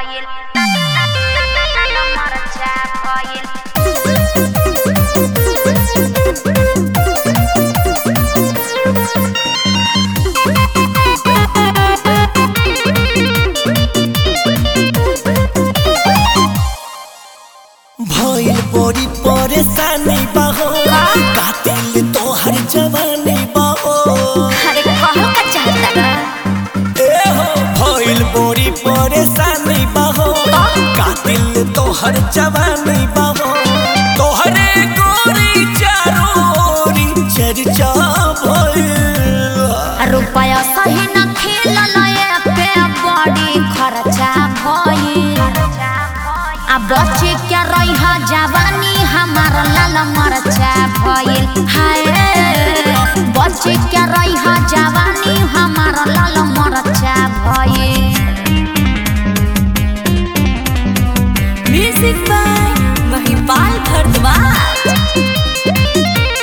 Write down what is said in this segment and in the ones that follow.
भइल मरचा भइल भइल बड़ी परेशानी बाहो कातिल तोहर जवानी बाहो अरे कहल का चाहता बा ए हो भइल बड़ी परेशानी बाहो कातिल तोहर जवानी बाहो तोहरे गोरी चारोरी चर्चा भइल रुपया सही न खेलल पे बड़ी खर्चा भइल आ बच्चे क्या रही जवानी हमार लाल मरचा भइल हाय बच्चे क्या रही जवानी हमार लाल मरचा भइल म्यूजिक बाय महिपाल भरद्वाज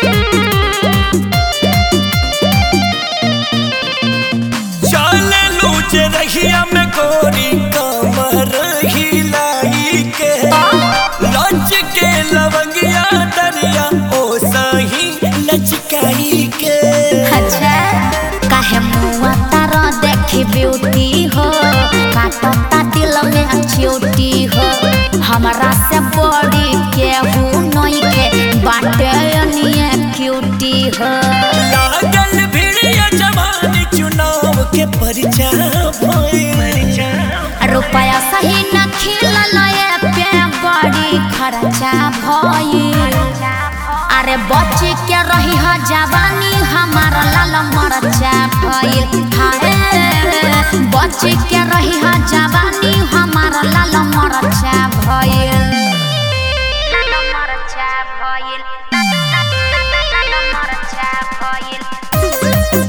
चले लूच रहिया में गोरी कमर हिलाई के लच के लवंगिया दरिया ओ सही लचकाई के अच्छा काहे मुआ तारा देखी ब्यूटी हो काटता दिल में चोटी हो हमरा से बड़ी केहू नहीं के बाटे निये क्यूटी हो लागल भिड़िया जवानी चुनाव के परिचा भइल रुपया सही न खिलल पे बड़ी खर्चा भइल अरे बच्चे के रही ह जवानी हमार लाल मरचा भइल हाय बच्चे के रही ह जवानी हमार लाल मरचा भइल लाल मरचा भइल लाल मरचा भइल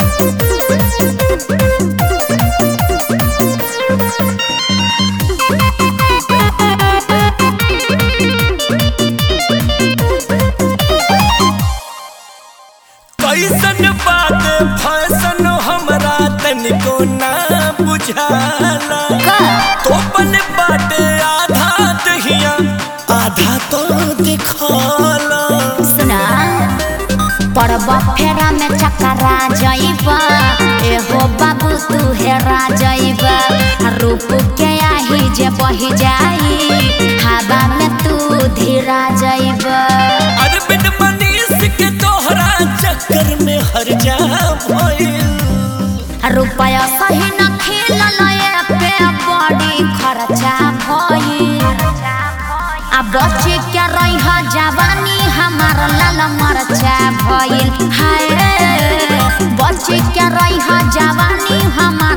कैसन बात फैसन हमरा तनिको ना बुझाला तोपन बाटे आधा दहिया आधा तो दिखाला सुना पड़ब फेरा में चकरा जइबा एहो बाबू तू हेरा जइबा रूप के आही जे बही जाई हवा में तू धीरा जइबा अरबिन मनीष के तोहरा चक्कर में हर जा भइल रुपया सही न खेलल पे बड़ी खर्चा भइल आ बच्चे के रही जवानी हमार लाल मरचा भइल हाय बच्चे के रही जवानी हमार